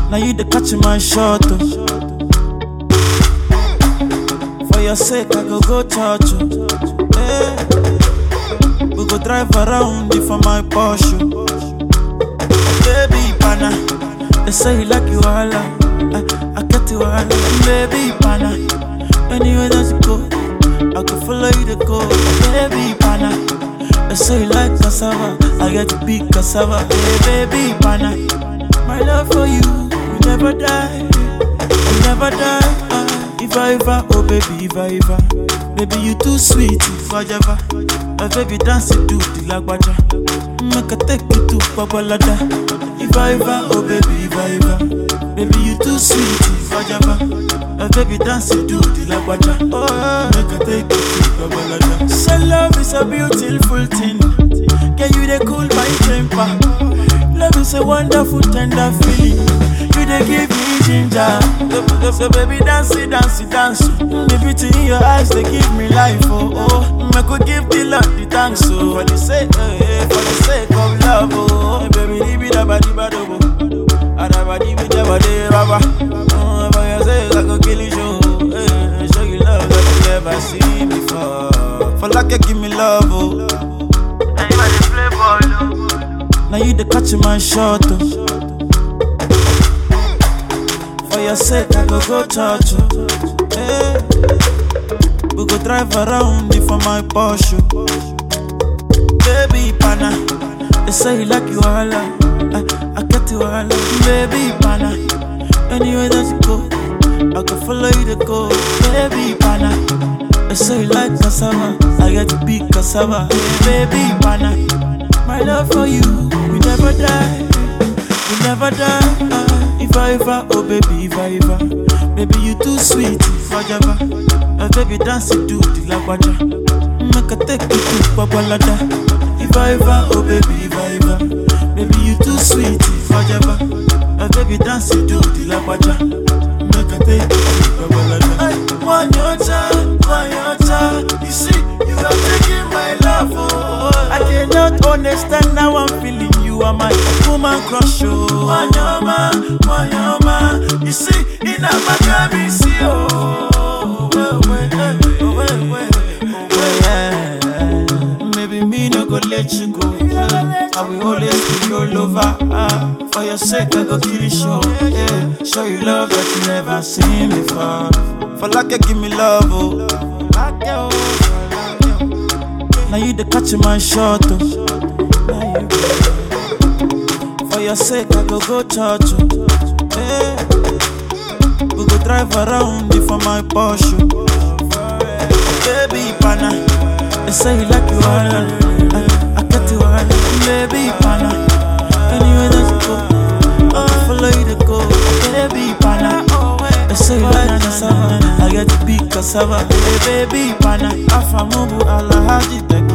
Now you the catch my shot. Oh. For your sake, I go go church. Oh. Hey. We go drive around you for my Porsche. Baby, pana. They say you like you all. I, I get you all. Baby, pana. Anywhere that you go, I can follow you to go. Baby, pana. They say you like cassava. I get to be cassava. Hey, baby, pana. My love for you will never die. Will never die. Ah, if I ever, oh baby, if I ever. Baby, you too sweet, if I ever. My baby dance it to the lagwaja. Make I take you to Babalada. If I ever, oh baby, if I ever. Baby, you too sweet, if I ever. My baby dance it to the lagwaja. Oh, make I take you to Babalada. So love is a beautiful thing. Can you they cool my temper? Love is a wonderful, tender feeling. You they give me ginger. So, so baby, dance it, dance it, dance. The beauty in your eyes, they give me life. Oh, oh. I could give the Lord the thanks. Oh, for the sake, eh, eh, for the sake of love. Oh, baby, leave it about the bad. Oh, Adabadi with the body, baba. Oh, for your sake, I could kill you. Show, eh, show you love that you never seen before. For like you give me love. Oh. Now you the catch my shot. Oh. For your sake, I go go church. Oh. Hey. We go drive around you for my Porsche. Baby pana, they say you like you all. I, I get you all. Baby pana, anywhere that you go, I can follow you to go. Baby pana, they say you like cassava. I get to be cassava. Baby pana. My love for you will never die, will never die. Ah, if I ever, oh baby, if I ever, baby you too sweet, if I ever, uh, baby dance it to the lagwaja, make I take you to Babalada. If I ever, oh baby, if I ever, baby you too sweet, if I ever, uh, baby dance it to the lagwaja, make I take you to Babalada. Ay, One your time, one your time, you see, you are taking my love, oh. I cannot understand how I'm feeling. You are my woman crush, oh. Wanyama, wanyama. You see, in a Maccabi, see, oh. Well, well, eh, oh, well, well, oh, well, yeah. Maybe me no go let you go. I will always be your lover. Ah, for your sake, I go kill you, show. Yeah. Show you love that you never seen before. For like you give me love, oh. Like you, oh. Now you the catch my shot. Oh. Now you For your sake, I go go church. Oh. Hey. We go drive around you for my Porsche. Baby pana, they say you like you all. I, I get you all. Baby pana, anywhere that you go, I will follow you to go. Baby pana. They say you like cassava, I get to be cassava. Hey, baby pana, afamubu alahaji tek